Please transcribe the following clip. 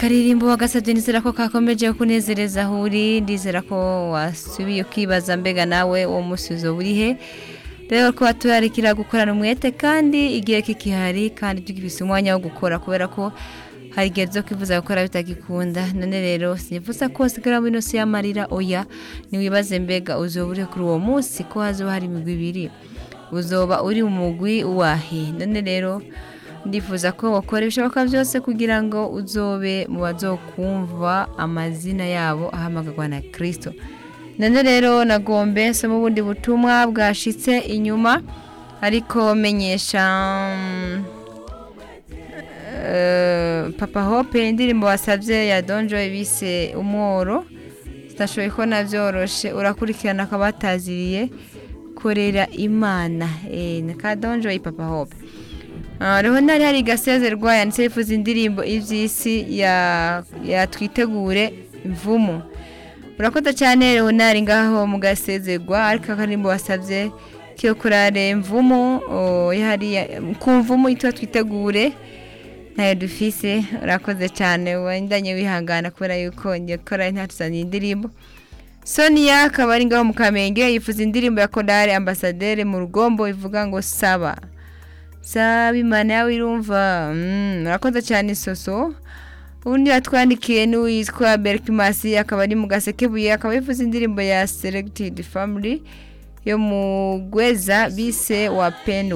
akaririmbo wagasabye nizera ko kakomeje kunezereza aho uri ndizera ko wasubiye ukibaza mbega nawe uwo munsi uzoba uri he rero ko turarikira gukorana umwete kandi igihe kikihari kandi tugifise umwanya wo gukora kubera ko hari igihe zo kwifuza gukora bitagikunda none rero sinifuza ko sigara muri ino si y'amarira oya ntiwibaze mbega uzoba uri kuri uwo munsi ko hazoba hari imigwi ibiri uzoba uri mu mugwi wahe none rero ndifuza ko wakora ibishoboka byose kugira ngo uzobe mu bazokumva amazina yabo ahamagarwa na kirisito none rero nagombe nsoma ubundi butumwa bwashitse inyuma ariko menyesha papa hope indirimbo wasabye ya donjo bise umworo zitashoboye ko nabyoroshe urakurikirana akaba bataziriye korera imana na ka donjo papa hope rero ntari hari gasezerwa yanditse yifuza indirimbo iby'isi yatwitegure imvumu urakoze cyane rero ntari ngaho mu gasezerwa ariko akarimbo wasabye kiyo kurare imvumu ku mvumu yitwa twitegure ntayo dufise urakoze cyane wendanye wihangana kubera yuko ngiye gukora ntatuzaniye indirimbo sonia akaba ari ngaho mu kamenge yifuza indirimbo ya korale ambasaderi mu rugombo ivuga ngo saba saba imana yawe irumva murakoze cyane isoso ubundi yatwandikiye n'uwitwa berikimasi akaba ari mu gasekebuye akaba yifuza indirimbo ya seregitidi famili yo mu gweza bise wa penu